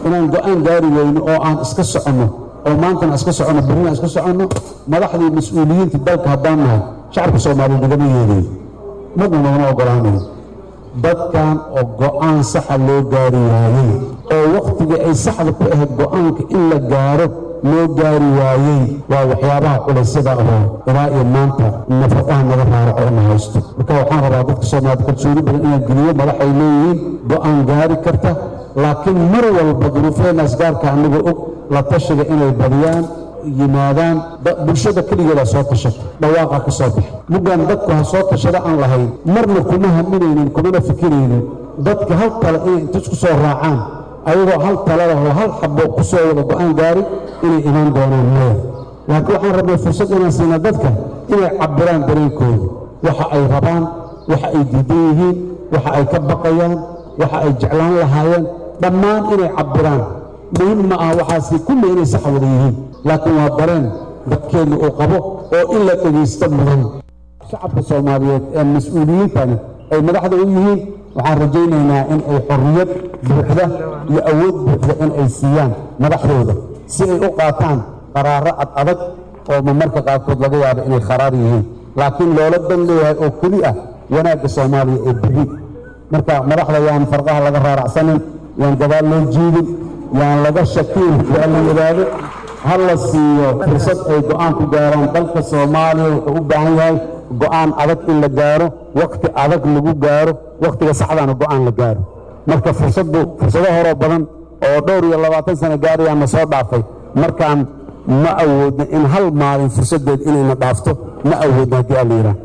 inaan go-aan gaari weyno oo aan iska soconno oo maantana iska soconno berrina iska soconno madaxdii mas-uuliyiintii dalka haddaan nahay shacabka soomaaliya nagama yeedayo marna nagama ogolaanayo dadkan oo go-aan saxa loo gaari waayey oo wakhtigii ay saxda ku ahayd go-aanka in la gaaro loo gaari waayey waa waxyaabaha culaysyada ahoo ilaa iyo maanta nafaqaha naga raaraco ina haysto marka waxaan rabaa dadka soomaaliyed kalsooni badan inaan geliyo madax ay leeyihiin go-aan gaari karta laakiin mar walba duruufeenaas gaarka annaga og la tashiga inay badiyaan yimaadaan bulshada keligeedaa soo tashata dhawaaqa ka soo baxa muggaan dadku ha soo tashada aan lahayn marna kuma haminaynin kumana fikiraynin dadka hal tale inay inta isku soo raacaan ayagoo hal talalahoo hal xabo ku soo wada go-aan gaari inay imaan doonaan maya laakiin waxaan rabnay fursad inaan siina dadka inay cabbiraan dareenkooda waxa ay rabaan waxa ay diidan yihiin waxa ay ka baqayaan waxa ay jeclaan lahaayeen dhammaan inay cabbiraan muhim ma aha waxaasi kulli inay sax wada yihiin laakiin waa dareen dadkeenna uu qabo oo in la dhegaysto mudan shacabka soomaaliyeed ee mas-uuliyiintani ay madaxda u yihiin waxaan rajaynaynaa in ay xorriyad buuxda iyo awood buuxda in ay siiyaan madaxdooda si ay u qaataan qaraaro ad adag oo marmarka qaarkood laga yaabo inay kharaar yihiin laakiin loola dan leeyahay oo keli ah wanaagga soomaaliya ee beri marka madaxda yaan farqaha laga raaracsanin yaan gadaal loo jiidin yaan laga shakiin waa la yidhaahdo ha la siiyo fursad ay go'aan ku gaaraan dalka soomaaliya wuxuu u baahan yahay go'aan adag in la gaaro wakhti adag lagu gaaro wakhtiga saxdaana go'aan la gaaro marka fursaddu fursado horoo badan oo dhowr iyo labaatan sano gaarayaan na soo dhaafay markaan ma awoodna in hal maalin fursaddeed inayna dhaafto ma awoodna haddii alla yidhaah